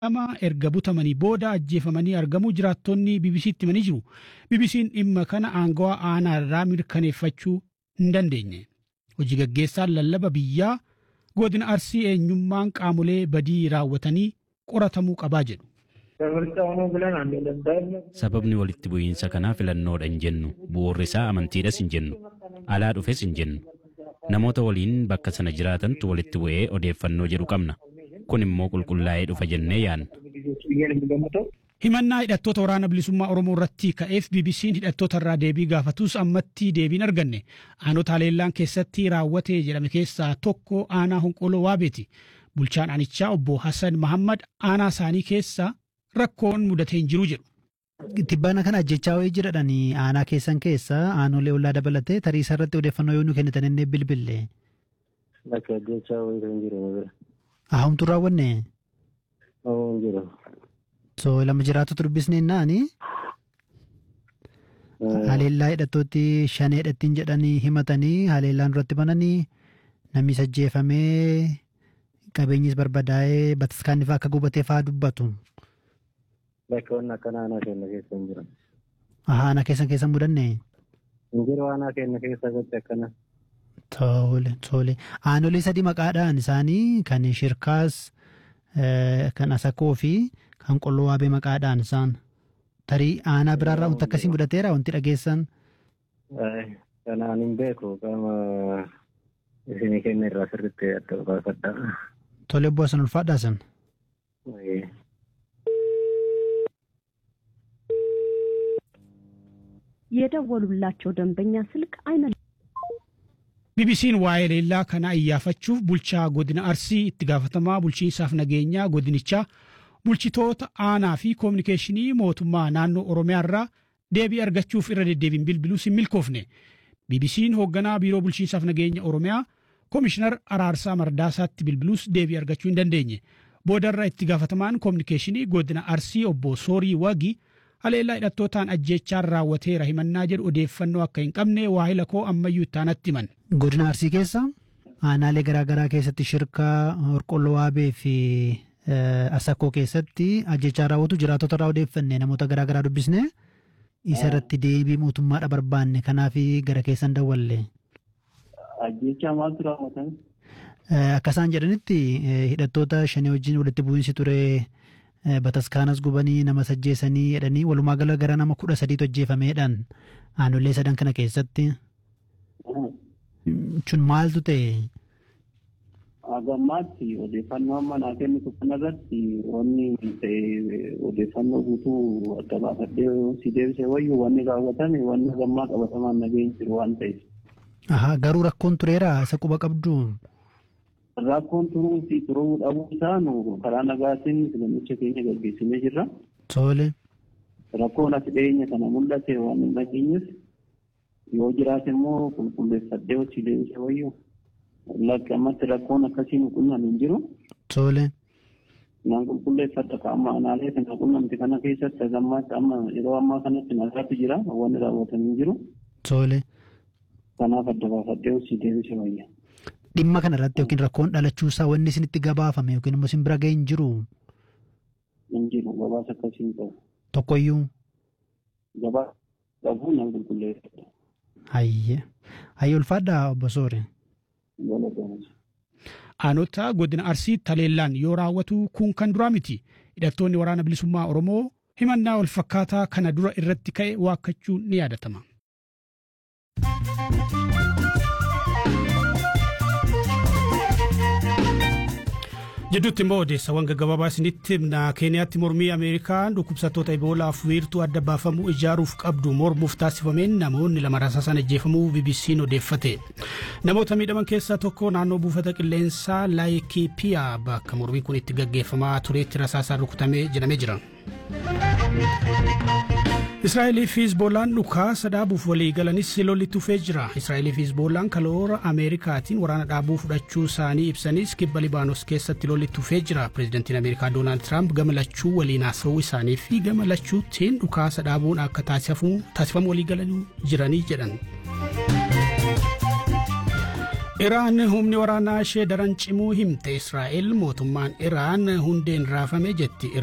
lama erga butamanii booda ajjeefamanii argamuu jiraattonni BBC'tti himanii jiru. BBC'n dhimma kana aangawaa aanaa irraa mirkaneeffachuu hin dandeenye. Hojii gaggeessaan lallaba biyyaa godina arsii eenyummaan qaamolee badii raawwatanii qoratamuu qabaa jedhu. Sababni walitti bu'iinsa kanaa filannoodha hin jennu. Bu'uurri isaa amantiidhas hin jennu. Alaa dhufes hin jennu. Namoota waliin bakka sana jiraatantu walitti bu'ee odeeffannoo jedhu qabna. Kun immoo qulqullaa'ee dhufa jennee yaadna. Himannaa hidhattoota waraana bilisummaa Oromoo irratti ka'eef BBC'n hidhattoota irraa deebii gaafatus ammatti deebiin arganne. Aanota haleellaan keessatti raawwate jedhame keessaa tokko aanaa honqoloo waabeeti. Bulchaan aanichaa obbo Hassan Mahammad aanaa isaanii keessa rakkoon mudatee hin jiru jedhu. Tibbaana kana ajjechaa wayii jiradhanii aanaa keessan keessa aanolee ollaa dabalatee tarii isa irratti odeeffannoo yoo nu kennitan inni bilbille. Bakka ajjechaa wayii kan jiru. Ahumtu raawwanne. Ahum jiru. So lama jiraatu dubbisnee naani. Haleellaa hidhattootti shan hidhattiin jedhanii himatanii haleellaan duratti bananii namni ajjeefamee qabeenyis barbadaa'ee bataskaanni fa'aa akka gubatee fa'aa dubbatu. Bakka wanni akkana aanaa keenya keessa hin jiran. Aanaa keessan keessa mudanne. Hin jiru aanaa keenya keessa gochi akkana. Tole tole. Aanolee sadii maqaadhaan isaanii kan shirkaas kan asakoo fi kan qolloo waabee maqaadhaan isaan. Tarii aanaa biraarraa wanti akkasii mudateera wanti dhageessan. Kanaan hin beeku qaama isinii kenna irraa sirriitti adda baafadha. Tole obbo Hasan ulfaadhaa san. የደወሉላቸው ደንበኛ ስልክ አይመልስም። BBC'n waa'ee leellaa kana iyyaafachuuf bulchaa godina Arsii itti gaafatamaa bulchiinsaaf nageenyaa godinichaa bulchitoota aanaa fi koominikeeshinii mootummaa naannoo Oromiyaa irraa deebii argachuuf irra deddeebiin bilbiluus hin milkoofne. BBC'n hoogganaa biiroo bulchiinsaaf nageenya Oromiyaa koomishinar Araarsaa Mardaasaatti bilbiluus deebii argachuu hin dandeenye. Boodarra itti gaafatamaan koominikeeshinii godina Arsii obbo Soorii Wagi haleellaa hidhattootaan ajjechaan raawwateera himannaa jedhu odeeffannoo akka hin qabne waahila koo ammayyuu ittaanatti himan. Godina Arsii keessa aanaalee garaagaraa keessatti shirkaa Horqolloo Waabee fi Asakoo keessatti ajjechaa raawwatu jiraatota irraa odeeffanne namoota garaagaraa dubbisne isa irratti deebii mootummaadha barbaanne kanaaf gara keessan dawwalle. Ajjechaa maaltu raawwatame? Akka isaan jedhanitti hidhattoota shanii wajjin walitti bu'iinsi ture bataskaanas gubanii nama ajjeesanii jedhanii walumaa gala gara nama kudha sadiitu ajjeefameedhaan aanolee sadan kana keessatti. Kun maaltu ta'e? Agammaatti odeeffannoo amma naa kennitu kanarratti wanni ta'e odeeffannoo guutuu adda baafadhee si deebisee wayyuu wanni raawwatame wanni agammaa qabatamaan nageenyi jiru waan ta'eef. Ahaa garuu rakkoon tureera isa quba qabdu. Rakkoon turuu fi turuu dhabuu isaa nu karaa nagaatiin filamicha keenya gaggeessinee jirra. Tole. Rakkoon as dhiyeenya kana mul'ate waan hin dhageenyeef yoo jiraate immoo qulqulleeffadhee hojii deebisee wayyuu. Lakkammatti rakkoon akkasii nu qunnan hin jiru. Tole. Naan qulqulleeffadha qaama aanaalee kana qunnamti kana keessatti agammaatti amma yeroo ammaa kanatti nagaatu jira wanni raawwatan hin jiru. Tole. Kanaaf adda baafadhee hojii deebisee wayya. Dhimma kana irratti yookiin rakkoon dhalachuusaa wanni isinitti gabaafame yookiin immoo isin bira ga'e hin jiru. Hin jiru gabaasa akkasii hin qabu. Tokkoyyuu. Gabaasa qabu nan qulqulleeffadha. Hayyee. Hayyee ulfaadhaa obbo Soore. Aanota godina Arsiitti haleellaan yoo raawwatu kun kan duraa miti. Hidhattoonni waraana bilisummaa Oromoo himannaa wal fakkaataa kana dura irratti ka'e waakkachuun ni yaadatama. Jidduutti immoo odeessawwan gaggabaabaa isinitti himna keeniyaatti mormii ameerikaan dhukkubsattoota iboolaaf wiirtuu adda baafamuu ijaaruuf qabdu mormuuf taasifameen namoonni lama rasaasan ajjeefamuu bbc'n odeeffate namoota miidhaman keessaa tokko naannoo buufata qilleensaa laayikiipiyaa bakka mormiin kun itti gaggeeffamaa tureetti rasaasaan rukutamee jedhamee jira. Israa'elii fi Hizboolaan dhukaasa dhaabuuf walii galanis lolli tufee jira. Israa'elii fi Hizboolaan kaloora Ameerikaatiin waraana dhaabuu fudhachuu isaanii ibsanis kibba Libaanos keessatti lolli tufee jira. Pireezidantiin Ameerikaa Doonaald Tiraamp gama lachuu waliin haasa'uu isaanii fi gama lachuutiin dhukaasa dhaabuun akka taasifamu walii galanii jiranii jedhan. Iraan humni waraanaa ishee daran cimuu himte Israa'el mootummaan Iraan hundeen raafame jetti.